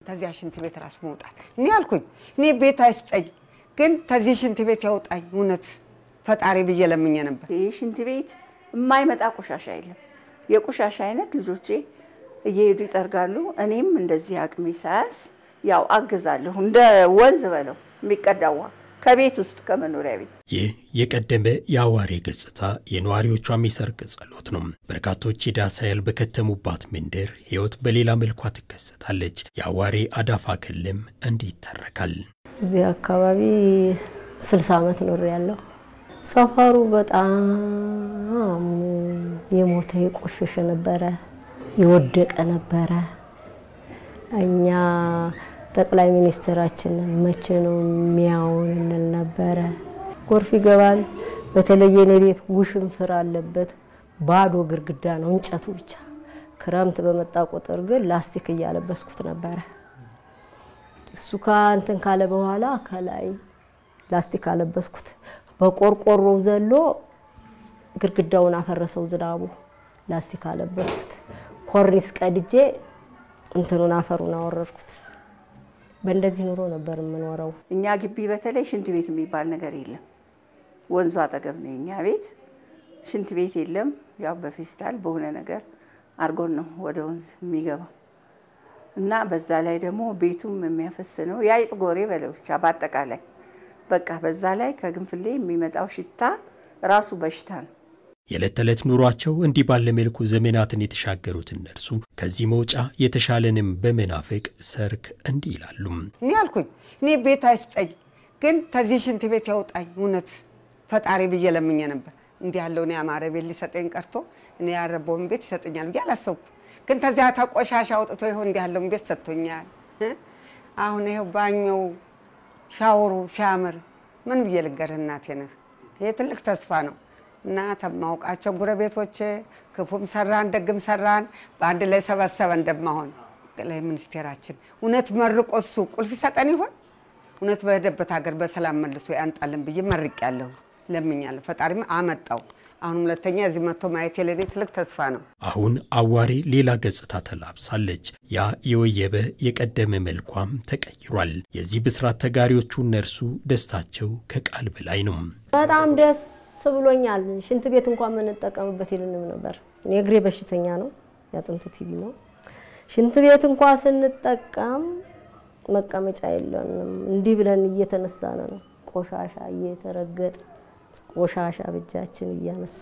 ከዚያ ሽንት ቤት ራሱ መውጣት እኔ አልኩኝ እኔ ቤት አይስጠኝ፣ ግን ከዚህ ሽንት ቤት ያውጣኝ እውነት ፈጣሪ ብዬ ለምኜ ነበር። ይህ ሽንት ቤት የማይመጣ ቆሻሻ የለም። የቆሻሻ አይነት ልጆቼ እየሄዱ ይጠርጋሉ። እኔም እንደዚህ አቅሜ ሳያንስ ያው አግዛለሁ። እንደ ወንዝ በለው የሚቀዳ ውሃ ከቤት ውስጥ ከመኖሪያ ቤት ይህ የቀደመ የአዋሬ ገጽታ የነዋሪዎቿም የሰርክ ጸሎት ነው። በርካቶች የዳስ ኃይል በከተሙባት መንደር ሕይወት በሌላ መልኳ ትከሰታለች። የአዋሬ አዳፋ ክልም እንዲህ ይተረካል። እዚህ አካባቢ ስልሳ ዓመት ኖር ያለው ሰፈሩ በጣም የሞተ የቆሸሸ ነበረ፣ የወደቀ ነበረ። እኛ ጠቅላይ ሚኒስትራችን መቼ ነው የሚያውን እንል ነበረ። ጎርፍ ይገባል። በተለየ እኔ ቤት ውሽንፍር አለበት፣ ባዶ ግድግዳ ነው እንጨቱ ብቻ። ክረምት በመጣ ቁጥር ግን ላስቲክ እያለበስኩት ነበረ። እሱ ከእንትን ካለ በኋላ ከላይ ላስቲክ አለበስኩት። በቆርቆሮ ዘሎ ግድግዳውን አፈረሰው ዝናቡ። ላስቲክ አለበስኩት። ኮርኒስ ቀድጄ እንትኑን አፈሩን አወረድኩት። በእንደዚህ ኑሮ ነበር የምኖረው። እኛ ግቢ በተለይ ሽንት ቤት የሚባል ነገር የለም። ወንዙ አጠገብ ነው የኛ ቤት። ሽንት ቤት የለም። ያው በፌስታል በሆነ ነገር አርጎን ነው ወደ ወንዝ የሚገባው እና በዛ ላይ ደግሞ ቤቱም የሚያፈስ ነው። የአይጥ ጎሬ በለው ብቻ በአጠቃላይ በቃ በዛ ላይ ከግንፍሌ የሚመጣው ሽታ ራሱ በሽታ ነው። የዕለት ተዕለት ኑሯቸው እንዲህ ባለ መልኩ ዘመናትን የተሻገሩት እነርሱ ከዚህ መውጫ የተሻለንም በመናፈቅ ሰርክ እንዲህ ይላሉ። እኔ አልኩኝ እኔ ቤት አይስጠኝ፣ ግን ከዚህ ሽንት ቤት ያውጣኝ እውነት ፈጣሪ ብዬ ለምኜ ነበር። እንዲህ ያለውን ያማረ ቤት ሊሰጠኝ ቀርቶ እኔ ያረበውን ቤት ይሰጠኛል ብዬ አላሰብኩ። ግን ከዚያ ተቆሻሻ አውጥቶ ይኸው እንዲህ ያለውን ቤት ሰጥቶኛል። አሁን ይኸው ባኞው ሻወሩ ሲያምር ምን ብዬ ልንገርህ እናቴ ነህ። ይሄ ትልቅ ተስፋ ነው እና ተማውቃቸው ጉረቤቶቼ ክፉም ሰራን ደግም ሰራን በአንድ ላይ ሰበሰበ እንደማሆን ጠቅላይ ሚኒስቴራችን እውነት መርቆ እሱ ቁልፍ ይሰጠን ይሆን? እውነት በሄደበት ሀገር በሰላም መልሶ ያንጣልን ብዬ መርቄያለሁ፣ ለምኛለሁ። ፈጣሪም አመጣው። አሁን ሁለተኛ እዚህ መጥቶ ማየት የለኔ ትልቅ ተስፋ ነው። አሁን አዋሬ ሌላ ገጽታ ተላብሳለች። ያ የወየበ የቀደመ መልኳም ተቀይሯል። የዚህ ብስራት ተጋሪዎቹ እነርሱ ደስታቸው ከቃል በላይ ነው። በጣም ደስ ብሎኛል። ሽንት ቤት እንኳን የምንጠቀምበት ይልንም ነበር። እኔ እግሬ በሽተኛ ነው፣ ያጥንት ቲቪ ነው። ሽንት ቤት እንኳ ስንጠቀም መቀመጫ የለንም። እንዲህ ብለን እየተነሳን ነው፣ ቆሻሻ እየተረገጥ ቆሻሻ በእጃችን እያነሳ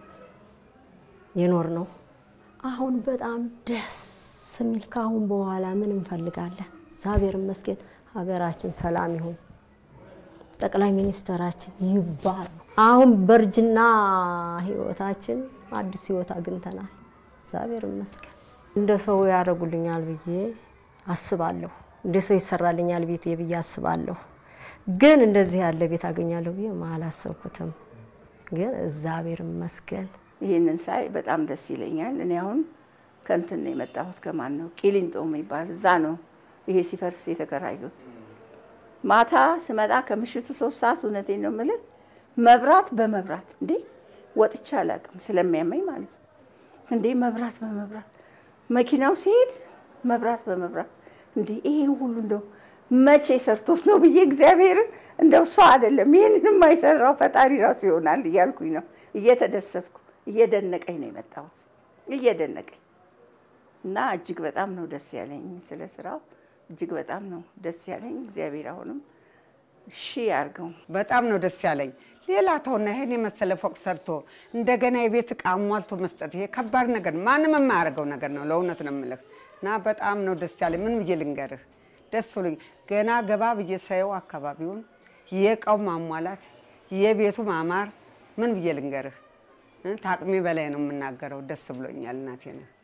የኖር ነው። አሁን በጣም ደስ የሚል ከአሁን በኋላ ምን እንፈልጋለን? እግዚአብሔር ይመስገን ሀገራችን ሰላም ይሁን፣ ጠቅላይ ሚኒስትራችን ይባሉ። አሁን በእርጅና ህይወታችን አዲስ ህይወት አግኝተናል። እግዚአብሔር ይመስገን። እንደ ሰው ያደርጉልኛል ብዬ አስባለሁ። እንደ ሰው ይሰራልኛል ቤቴ ብዬ አስባለሁ። ግን እንደዚህ ያለ ቤት አገኛለሁ ብዬ አላሰብኩትም። ግን እግዚአብሔር ይመስገን። ይህንን ሳይ በጣም ደስ ይለኛል። እኔ አሁን ከንትን ነው የመጣሁት። ከማን ነው ቂሊንጦ የሚባል እዛ ነው ይሄ ሲፈርስ የተከራዩት። ማታ ስመጣ ከምሽቱ ሶስት ሰዓት እውነቴን ነው የምልህ መብራት በመብራት እንዴ ወጥቼ አላውቅም፣ ስለሚያመኝ ማለት ነው። እንዴ መብራት በመብራት መኪናው ሲሄድ መብራት በመብራት እንዴ ይሄን ሁሉ እንደው መቼ ሰርቶት ነው ብዬ እግዚአብሔርን እንደው ሰው አይደለም ይህንን የማይሰራው ፈጣሪ ራሱ ይሆናል እያልኩኝ ነው እየተደሰትኩ እየደነቀኝ ነው የመጣሁት እየደነቀኝ እና እጅግ በጣም ነው ደስ ያለኝ ስለ ስራው እጅግ በጣም ነው ደስ ያለኝ። እግዚአብሔር አሁንም እሺ ያርገው። በጣም ነው ደስ ያለኝ። ሌላ ተውና ይሄን የመሰለ ፎቅ ሰርቶ እንደገና የቤት ዕቃ አሟልቶ መስጠት ይሄ ከባድ ነገር ነው። ማንም የማያደርገው ነገር ነው። ለእውነት ነው የምልህ እና በጣም ነው ደስ ያለኝ። ምን ብዬ ልንገርህ? ደስ ብሎኝ ገና ገባ ብዬ ሳየው አካባቢውን የእቃው ማሟላት የቤቱ ማማር ምን ብዬ ልንገርህ? ታቅሜ በላይ ነው የምናገረው። ደስ ብሎኛል እናቴ ነው